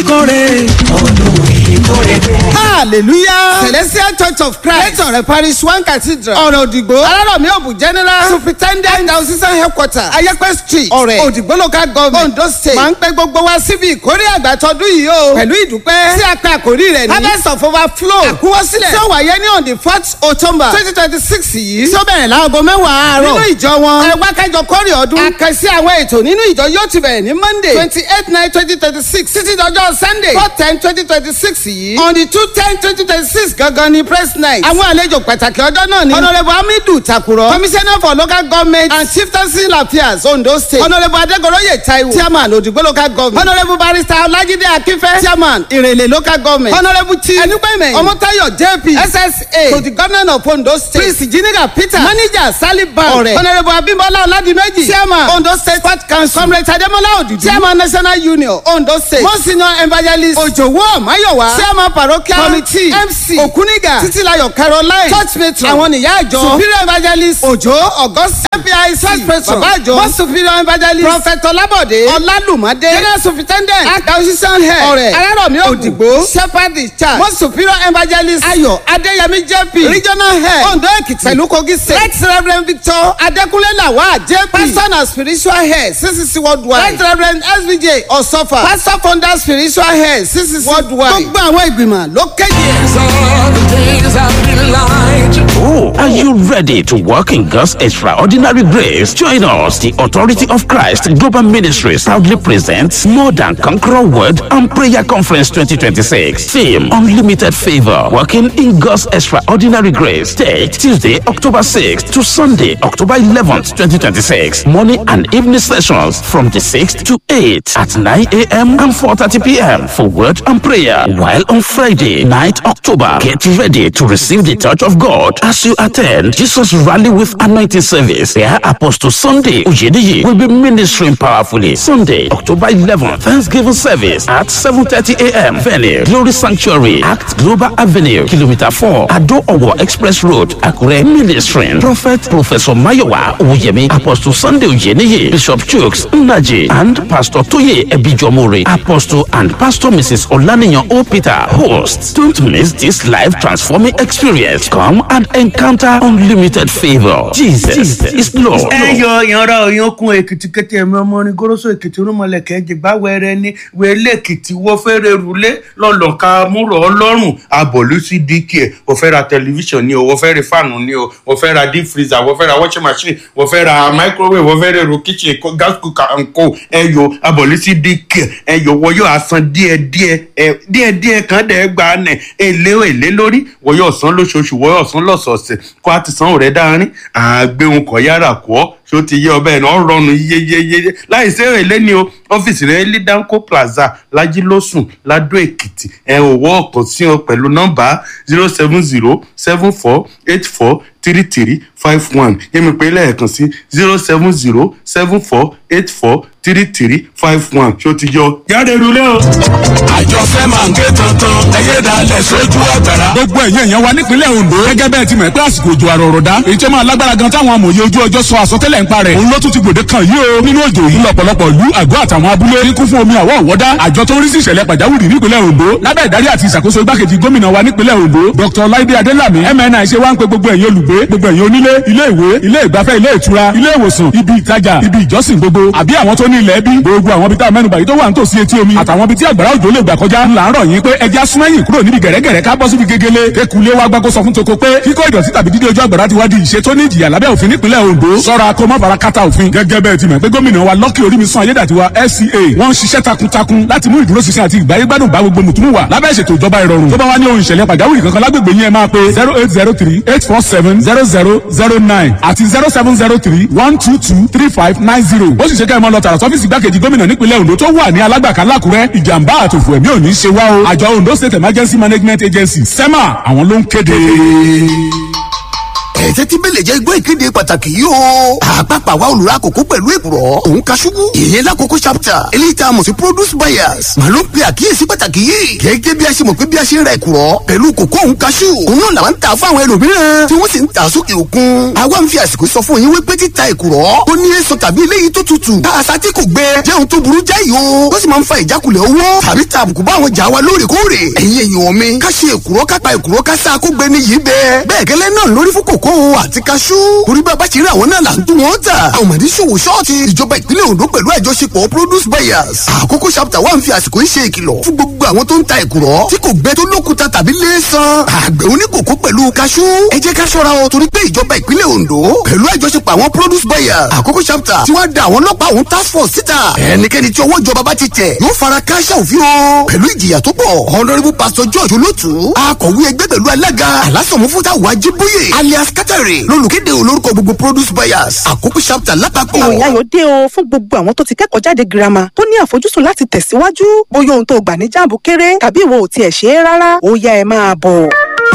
ìkórè ọdún ìkórè dé. hallelujah celestial church of christ lẹ́tọ̀rẹ́ parish one cathedral ọ̀rọ̀ òdìgbò alárọ̀mí òbù general superintendent diocesan headquarter ayẹ́pẹ́ street ọ̀rẹ́ òdìgbò local government ondo state máa ń pẹ́ gbogbo wa síbi ìkórè àgbà tọdún yìí o pẹ̀lú ìdúpẹ́ tí a pe àkórí rẹ̀ ní harvest of overflow àkúwọ́sílẹ̀ tí ó wáyé ní on the fourth october twenty twenty six yìí tí ó bẹ̀rẹ̀ láago mẹ́wàá àárọ̀ nínú ìjọ wọn ẹ wá kájọ kórè ọdún àkànṣe àwọn ètò nínú ìjọ yóò ti bẹ̀rẹ̀ ní monday twenty eight nine twenty twenty six títí dọjọ́ sunday four ten twenty twenty six yìí on the two ten twenty twenty six gangan ni press night àwọn àlejò pàtàkì ọjọ́ náà ni honourable hamidu takuro commissioner for local government and chieftaincy affairs ondo state honourable adegoroye taiwo chairman odigbo local government honourable barrister olajide akinfe chairman irele local government honourable chief enupeme omotayo jp ssa to the governor of ondo state prince jiniga peter manager saliban ọrẹ honourable abimbola oladimeji chairman ondo state sport council comrade ademola odudu chairman national union ondo state most senior evangelist ojowo mayowa chairman parochial committee mc okuniga titilayo caroline church matron àwọn nìyá àjọ superior evangelist ojo august fpic church patron bàbá àjọ most superior evangelist prophet olabode ọlálùmọdé general superintendent acquisition head ọrẹ alárọ̀mí òdìgbò shepherd in charge most superior evangelist ayọ̀ adéyẹmí jp regional head ondo èkìtì pẹ̀lú kogi state right reverend victor adékúnlé lawal jp pastor and spiritual head ccc worldwide right reverend svj ọ̀sọ́fà pastor founder spiritual head ccc worldwide gbogbo àwọn ìgbìmọ̀ ló kéde. all the days I've been lying to Oh, are you ready to walk in God's extraordinary grace? Join us. The Authority of Christ Global Ministries proudly presents More Than Conqueror Word and Prayer Conference 2026. Theme Unlimited Favor. Walking in God's extraordinary grace. Date Tuesday, October 6th to Sunday, October 11th, 2026. Morning and evening sessions from the 6th to 8 at 9 a.m. and 4:30 p.m. for word and prayer. While on Friday, 9th October, get ready to receive the touch of God as you attend Jesus Rally with Anointing Service. Where Apostle Sunday Ujediyi will be ministering powerfully. Sunday, October 11th, Thanksgiving service at 7:30 a.m. Venue Glory Sanctuary, Act Global Avenue, Kilometer 4, Ado Owo Express Road, Akure. Ministering Prophet Professor Mayowa Oyemi, Apostle Sunday Ujeniyi, Bishop Chooks Naji, and Pastor Toye Ebijomori, Apostle and Pastor Mrs. Olaniyan O. Peter, hosts. Don't miss this life transforming experience. Come and encounter unlimited favor. Jesus, is Lord. ẹ yọ ìyanra òyankun èkìtì kété ẹmí ọmọ orin goroso èkìtì rúmọlẹkẹ jìgbà wẹrẹ ní wẹlé èkìtì wọ fẹrẹ rúlé lọlọka múrò ọlọrun abọlú sí dk wọ fẹ ra tẹlifíṣàn ni o wọ fẹ ra fáànù ni o wọ fẹ ra deep freezer wọ fẹ ra washing machine wọ fẹ ra microwave wọ fẹ ra èrò kitchen ko- gas cooker and co ẹ yọ abọlú sí dk ẹ yọ wọ yóò asan díẹ díẹ ẹ díẹ díẹ kan dẹ gbà nẹ èlé èlé lórí wọ yóò san lóṣooṣù wọ yóò san lọ́sọ̀ọ̀sẹ̀ kó a ti san òrẹ́ dáárín àgbéhùn kọ̀ yára kọ́ ṣé ó ti yé ọbẹ̀ náà rọrùn yeyeyeye láì sí èrè lẹ́ni o ọ́fíìsì rẹ̀ lidanco plaza lajilósùn ladó èkìtì ẹ̀ òwò ọ̀kan sí ọ pẹ̀lú nọ́mbà zero seven zero seven four eight four three three five one yẹ́mi pé lẹ́ẹ̀kan sí zero seven zero seven four eight four three three five one ṣé ó ti yọ jáde rúlé o. àjọṣe máa ń ké tuntun ẹyẹ dalẹ̀ sójú ọ̀gbẹ̀rà. gbogbo ẹ̀yìn èèyàn wa nípínlẹ̀ ondo gẹ́gẹ́ bẹ́ẹ̀ ti mọ̀ pé àsìkò òjò àrọ̀rọ̀ dá èyí tó máa lágbára gan táwọn amòye ojú ọjọ́ sọ àsọtẹ́lẹ̀ ń parẹ̀ òun ló tún ti gbòde kan yìí o nínú òjò yìí lọ́pọ̀lọpọ̀ ìlú àgọ́ àtàwọn abúlé ní kún fún omi àwọ̀ ọ̀wọ́dá àjọ tó ń rí sí ìṣẹ̀lẹ̀ pàjáwìrì nípínlẹ̀ ondo lábẹ́ ìdarí àti ìṣàkóso igbákejì gómìnà wa nípínlẹ̀ ondo dr laide adelami mni ṣe wá ń pe gbogbo ẹ̀yin olùgbé gbogbo ẹ̀yin onílé ilé ìwé ilé ìgbafẹ́ ilé ìtura ilé ìwòsàn ibi ìtajà ibi ìjọsìn gbogbo àbí àwọn tó ní ilẹ̀ bí gbogbo àwọn ibi tá a mẹ́nubà yìí tó wà nítòsí etí omi àtàwọn ibi tí àgbàrá òjò lè gbà kọjá ńlá ń rọ̀ yín pé ẹja súnmẹ́yìn kúrò níbi gẹ̀rẹ́gẹ̀rẹ́ ká bọ́ síbi gegele ekulé wa gbàgbọ́ sọ fún toko pé kíkọ́ ìdọ̀tí tàbí dídé ojú àgbàrá ti wá di ìṣe tó ní ìjìyà lábẹ́ òfin nípínlẹ̀ ondo sọ́ra kó má fara kátà òfin gẹ́gẹ́ bẹ́ẹ̀ ti mọ̀ pé gómìnà wa lọ́kì orímisan ayédàtiwa fca wọ́n ń ṣiṣẹ́ takuntakun láti mú ìdúróṣinṣin àti ìgbáyégbádùn bá gbogbo mùtúmù wà lábẹ́ ìṣètò ìjọba ìrọ̀rùn tó bá wá ní ohun ìṣẹ̀lẹ̀ pàjáwìrì kankan lágbègbè yín ẹ máa pe zero eight zero three eight four seven zero zero zero nine àti zero seven zero three one two two three five nine zero ó sì ṣe kẹ́ ẹ mọ́ lọ tààrà sọ́fíìsì igbákejì gómìnà nípínlẹ̀ ondo tó wà ní alágbàká lákùrẹ́ ìjàmbá àtòfò ẹ̀mí ò ní ṣe wá o àjọ ondo state emergency management agency sema àwọn ló ń kéde. ẹ̀ẹ́dẹ́ tí bẹ́lẹ̀ jẹ́ igbó ìkéde pàtàkì yìí o. àpapọ̀ àwa olùrà àkókò pẹ̀lú èkùrọ̀ òun ka ṣubú. ìyẹn lákòókò chapter eléyìí tá a mọ̀ sí produce buyers. màá ló ń pe àkíyèsí pàtàkì yìí. gẹ́gẹ́ bí a ṣe mọ̀ pé bí a ṣe ń ra èkùrọ̀ pẹ̀lú kòkó òun ka ṣù. òun náà làwọn ń tà fún àwọn ẹlòmíràn tí wọ́n sì ń tà sókè òkun. àwa ń fi àsìkò sọ fún yín wípé títa èkùrọ̀ tó ní èso tàbí eléyìí tó tutù. tá a sa tí kò gbẹ jẹ́ ohun tó burú jáì o. ó sì máa ń fa ìjákulẹ̀ owó tàbí ta àbùkù bá àwọn jà wa lóòrèkóòrè. ẹ̀yin èèyàn mi ká ṣe èkùrọ́ ká pa èkùrọ́ ká sá kó gbẹ ní yìí bẹ́ẹ̀. bẹ́ẹ̀ gẹ́lẹ́ náà lórí fún kòkó àti kaṣú. torí bá a bá ṣe rí àwọn náà là ń tún wọn tà. àwọn mọ̀dí ṣòwò ṣọ́ọ̀tì ìjọba ìpínlẹ̀ Ondo pẹ̀lú àjọṣepọ̀ produce buyers. àkókò chapter one fi àsìkò yìí ṣe ìkìlọ̀ fún gbogbo àwọn tó ń ta èkùrọ́ tí kò gbẹ tó lókuta tàbí léèsàn. àgbẹ̀ oníkòkó pẹ̀lú kaṣú. ẹ jẹ́ ká ṣọ́ra o torí pé ìjọba ìpínlẹ̀ Ondo pẹ̀lú àjọṣepọ̀ àwọn produce buyers. àkókò chapter tí wọ́n da àwọn ọlọ́pàá àwọn task force síta. ẹnikẹ́ni tí ọwọ́ ìjọba bá ti tẹ̀ yóò fara káṣá òfin o. pẹ̀lú ìjìyà tó pọ̀ honourable pastor george olótù akọ̀wé ẹgbẹ́ pẹ̀lú alága alásọ̀múfútà wájíbóyè alias katare lólùkéde olórúkọ gbogbo produce buyers àkókò chapter lápapọ̀. ìròyìn ayọ̀ dé o fún gbogbo àwọn tó ti kẹ́kọ̀ọ́ jáde girama tó ní àfojúsùn láti tẹ̀síwájú bóyá ohun tó gbà ní jáàbù kéré tàbí ìwọ ò tiẹ̀ ṣe é rárá ó yá ẹ máa bọ̀.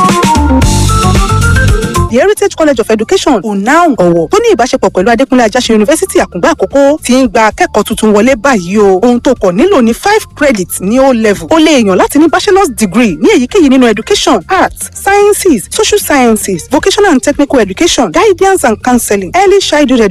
The Heritage College of Education UNAUN ọ̀wọ̀ tó ní ìbáṣepọ̀ pẹ̀lú Adékúnlé Ajáṣin Yunifásítì Àkùngbá Àkókó ti ń gba akẹ́kọ̀ọ́ tuntun wọlé báyìí o. Ohun tó kọ̀ nílò ní five credits ní O level. O lè yàn láti ní bachelor's degree ní èyíkéyìí nínú education, arts, sciences, social sciences, vocational and technical education, guidance and counseling, early childhood education